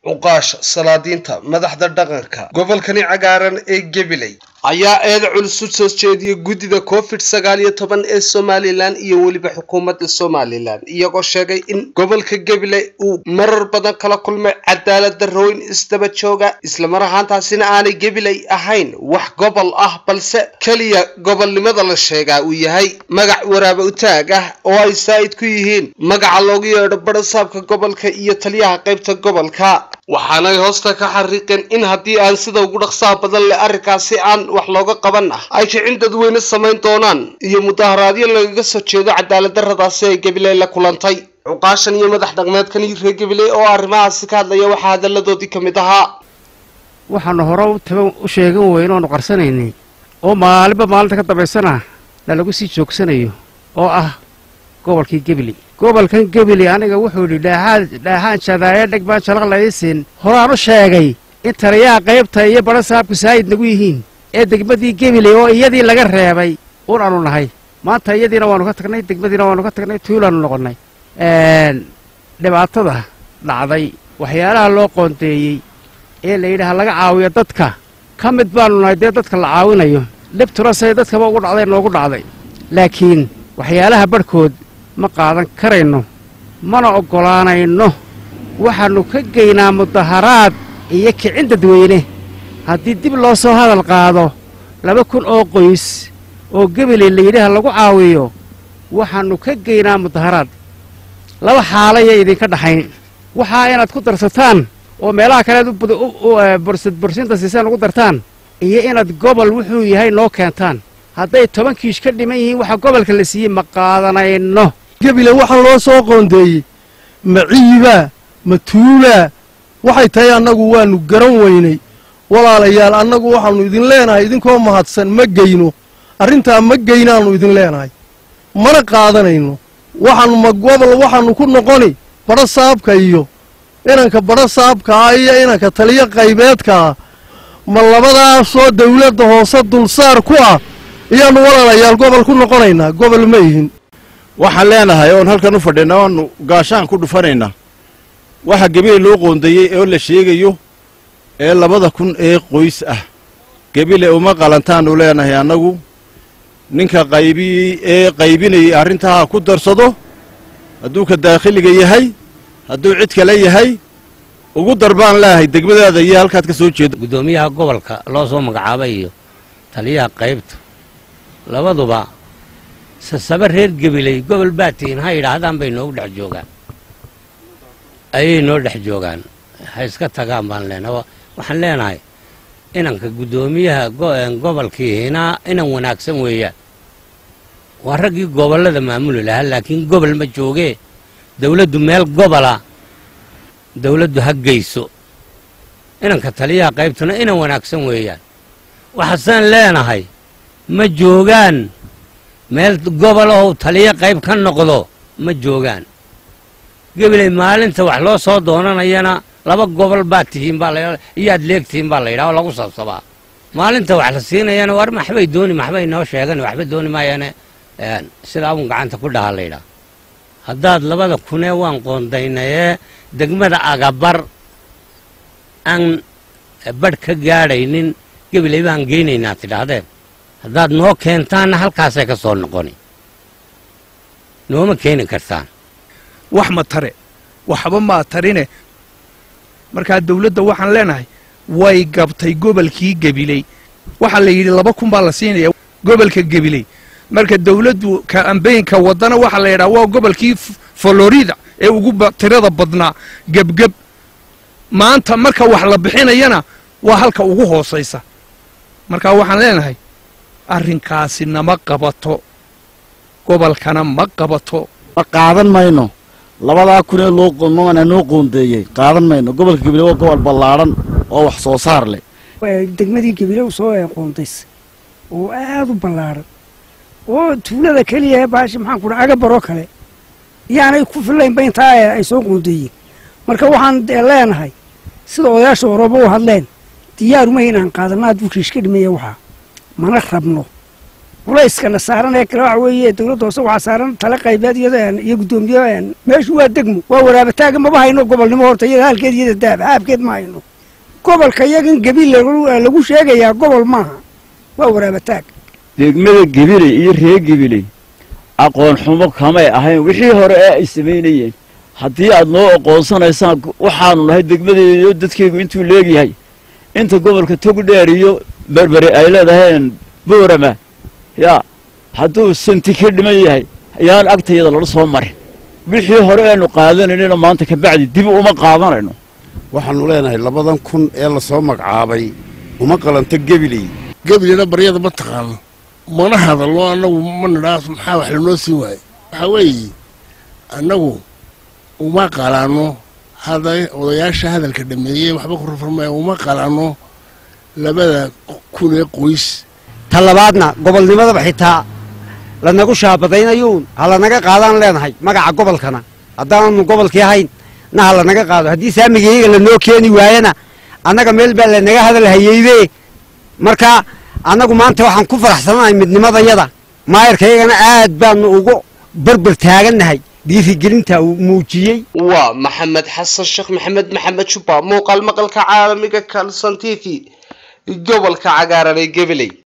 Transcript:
cuqaasha salaadiinta madaxda dhaqanka gobolkani cagaaran ee gabiley ayaa eeda culus u soo jeediyey guddida covid sagaal iyo toban ee somalilan iyo weliba xukuumadda somalilan iyagoo sheegay in gobolka gabiley uu marar badan kala kulmay cadaalad darrooyin isdaba jooga islamar ahaantaasina aanay gabiley ahayn wax gobol ah balse keliya gobolnimada la sheegaa uu yahay magac waraaba utaag ah oo ay saa'id ku yihiin magaca loogu yeedho barasaabka gobolka iyo taliyaha qaybta gobolka waxaanay hoosta ka xariiqeen in haddii aan sida ugu dhaqsaha badan leh arrinkaasi aan wax looga qaban ah ay kicin dadweyne samayn doonaan iyo mudaharaadyo lagaga soo jeedo cadaalad darradaasi ay gabiley la kulantay cuqaashan iyo madax dhaqmeedkan reer gabiley oo arrimahaasi ka hadlaya waxaa hadalladoodii ka mid ahaa waxaanu hore u taban u sheegan weyne oonu qarsanaynay oo maalinba maalinta ka dambaysana lalagu sii joogsanayo oo ah gobolkii gebili gobolkan gebili aniga wuxuu yidhi dhaaxaan dhaaxaan jadaaye dheg baan jalaq laysin horaan u sheegay in taliyaha qaybta iyo badha saabku saayid nagu yihiin ee degmadii gebili oo iyadii laga reebay un aanu nahay maanta iyadiina waanu ka tagnay degmadiina waanu ka tagnay tuulaanu noqonnay dhibaatada dhacday waxyaalaha loo qoondeeyey ee la yidhaha laga caawiyo dadka ka mid baanu nahay dee dadka la caawinayo dhibtuna say dadkaba ugu dhacday noogu dhacday laakiin waxyaalaha barhkood ma qaadan karayno mana oggolaanayno waxaannu ka geynaa mudaharaad iyo kicin dadweyne haddii dib loo soo hadal qaado laba kun oo qoys oo gebeley layidhaha lagu caawiyo waxaannu ka geynaa mudaharaad laba xaalayay idinka dhaxayn waxaa inaad ku darsataan oo meelaha kaleed borsinta siisaan ugu dartaan iyo inaad gobol wuxuu yahay noo keentaan hadday toban kiish ka dhiman yihiin waxa gobolka la siiyey ma qaadanayno gebile waxaa loo soo qoondeeyey ma ciibaa ma tuulaa waxay tahay annagu waannu garan weynay walaalayaal annagu waxaannu idin leenahay idinkoo mahadsan ma geyno arrintaa ma geynaannu idin leenahay mana qaadanayno waxaannu ma gobol waxaannu ku noqoni badha saabka iyo inanka badha saabkaa iyo inanka taliyo qaybeedkaa ma labadaasoo dawladda hoose dulsaar ku ah iyaannu walaalayaal gobol ku noqonaynaa gobol ma ihin waxaan leenahay oon halkan u fadhina oonu gaashaan ku dhufanaynaa waxa gebile loo qoondeeyey oo la sheegayo ee labada kun ee qoys ah gebile uma qalantaannu leenahay annagu ninka qaybi ee qaybinayay arrintaa ku darsado hadduu ka daakhiliga yahay hadduu cid kale yahay ugu darbaan leeahay degmadaada iyo halkaad ka soo jeedo guddoomiyaha gobolka loo soo magacaabay iyo taliyaha qaybta labaduba sasaba reer gebiley gobol baa tihiin ha yidhaahdaan bay noogu dhex joogaan ayay noo dhex joogaan ha iska tagaan baan leenahay waxaan leenahay inanka guddoomiyaha gobolkiihina inan wanaagsan weeyaan waa raggii gobollada maamuli lahaa laakiin gobol ma joogee dawladdu meel gobola dawladdu ha geyso inanka taliyaha qaybtuna inan wanaagsan weeyaan waxaasaan leenahay ma joogaan meel gobol oo taliyo qayb ka noqdo ma joogaan gebiley maalinta wax loo soo doonanayana laba gobol baad tihiin baa la iyaad leegtihiin baa la yidhaha oo lagu sabsabaa maalinta wax la siinayana war maxbay dooni maxbay noo sheegan waxba dooni maayaane sidaa un gacanta ku dhaha la yidhaha haddaad labada kunee waan qoondaynayee degmada agabar aan badh ka gaadhaynin gebiley baan geynaynaa tidhaahdeen haddaad noo keentaanna halkaasay ka soo noqoni nooma keeni kartaan wax ma tare waxba maa tarine markaa dawladda waxaan leenahay way gabtay gobolkii gebiley waxaa la yidhi laba kun baa la siinaya gobolka gebiley marka dawladdu kaambeynka waddana waxaa la yidhaha waa gobolkii florida ee ugu tirada badnaa gebgeb maanta marka wax la bixinayana waa halka ugu hoosaysa marka waxaan leenahay arrinkaasi nama qabato gobolkana ma qabato ma qaadan mayno labadaa kunee loomana noo qoondeeyey qaadan mayno gobolka gebile waa gobol ballaadhan oo wax soo saar leh degmadii gebile u soo qoondaysay oo aad u ballaadhan oo tuulada keliya ee baashi maxaan ku dhaha agabaroo kale yaanay ku fillaynba intaa ay soo qoondeeyeen marka waxaan leenahay sida odayaasha orooba u hadleen diyaaruma inaan qaadanno aad bukiish ka dhimeeya waxaa mana rabno culayskana saaran ee kale waxa weeye dowladda hoose waxaa saaran tala qaybeed iyada iyo guddoomiye meeshu waa degmo waa waraabataagga maba hayno gobolnimo horta iyada halkeed iyada daab haabkeed ma hayno gobolka iyagan gebiil lagu sheegayaa gobol maaha waa waraabataag degmada gebiley iyo reer gebiley aqoon xumo kamay ahayn wixii hore ee ay samaynayeen haddii aad noo aqoonsanaysaan waxaanu nahay degmadeediyo dadkaygu intuu leegyahay inta gobolka togdheer iyo berbere ay leedaheen boorama yaa hadduu santi ka dhiman yahay ayaan agtayada lala soo marin wixii hore aynu qaadanaynayna maanta kabacdi dib uma qaadanayno waxaannu leenahay labadan kun ee lasoo magacaabay uma qalanto gebiley gebileyna baryada ma taqaano mana hadallo annagu ma nidhaa maxaa wax lanoo siin waaye waxaa weeye annagu uma qalaanno hada odayaasha hadalka dhameeyey waxba ku rafurmaya uma qalaanno labada kun ee qoys ta labaadna gobolnimadaba xitaa lanagu shaabadaynayuun ha lanaga qaadaan leenahay magaca gobolkana haddaananu gobolkii ahayn na ha lanaga qaado haddii saamigayaga lanoo keeni waayana annaga meel baa lanaga hadal hayeyde marka annagu maanta waxaan ku faraxsanahay midnimadayada maayarkayagana aad baanu ugu berber taagannahay dhiirigelinta uu muujiyey waa maxamed xasan sheekh maxamed maxamed jubba muuqaal maqalka caalamiga kalson t v gobolka cagaaran ee gabiley